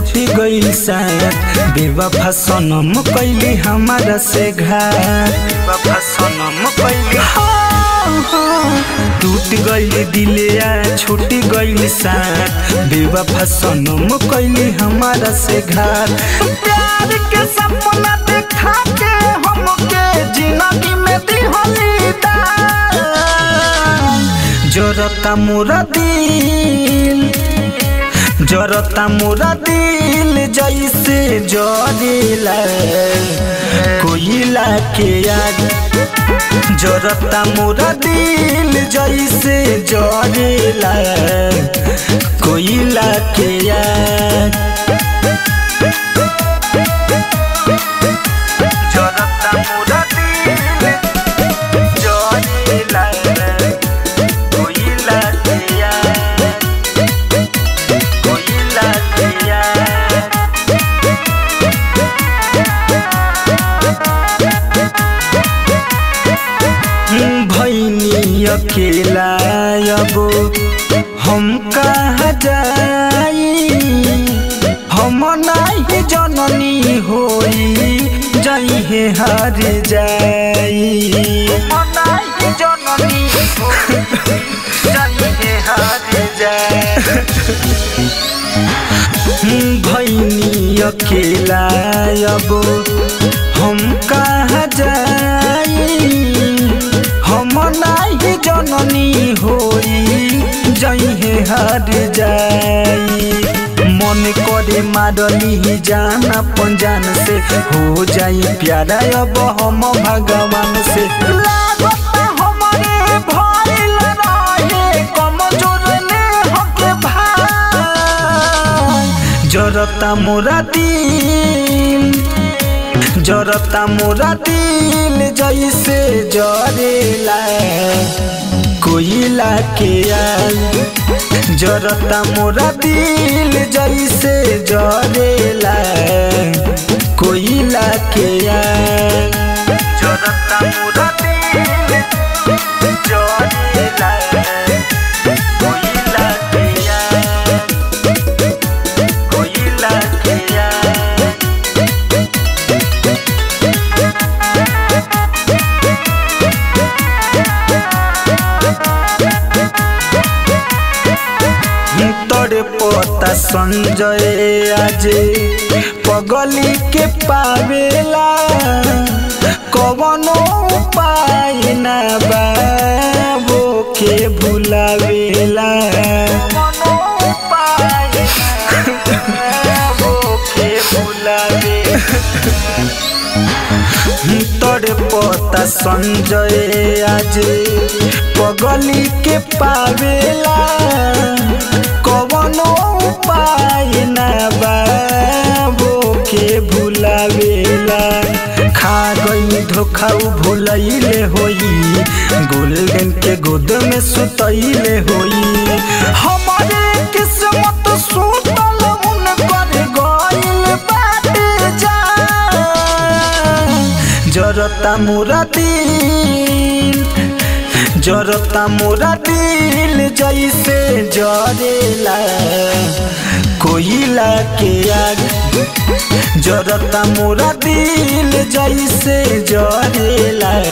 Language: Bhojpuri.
छुट्टी गईल साथ बेवफा सनम कैली हमारा से घाट बेवफा सनम कैली टूट गईल दिलिया छूट गईल साथ बेवफा सनम कैली हमारा से घाट प्यार के सपना देखा के हमके जिंदगी में दिहली दाग जरता मोरा दिल जरता मोरा दिल जैसे जरेला कोयला के आग जरता मोरा दिल जैसे जरेला कोयला के आग जरता मोरा दिल जरेला कोयला के आग कोयला के आग भैनी अकेला अब हम कहाँ जाई हम नहीं जननी होई जाई है हार जाई हम नहीं जननी होई जाई है हार जाई भैनी अकेला अब हम कहाँ जाई हम नहीं जननी होई जइहे हार जाई मन करे मारली जान अपन जान से हो जाई प्यारा अब हम भगवान से लागता हमरे भइल रहे कमजोर ने हके भाई जरता मोरा दिल जरता मोरा दिल जैसे जरेला कोयला के आग जरता मोरा दिल जैसे जरेला कोयला के आग जरता मोरा दिल जरेला कोयला के आग कोयला के आग तोरे पोता संजय आज पगली के पावेला कवनो उपाय ना बाबो के भुलावेला कवनो उपाय बाबो के भुलावेला तोरे पोता संजय आज पगली के पावेला कवनो उपाय ना बाबो के भुलावेला खा गई धोखा उ भुलैले होई गोल्डन के गोद में सुतैले होई हमारे किस्मत सुतल उनकर गइल बाटे जा जरता मोरा दिल जरता मोरा दिल जैसे जरेला कोयला के आग जरता मोरा दिल जैसे जरेला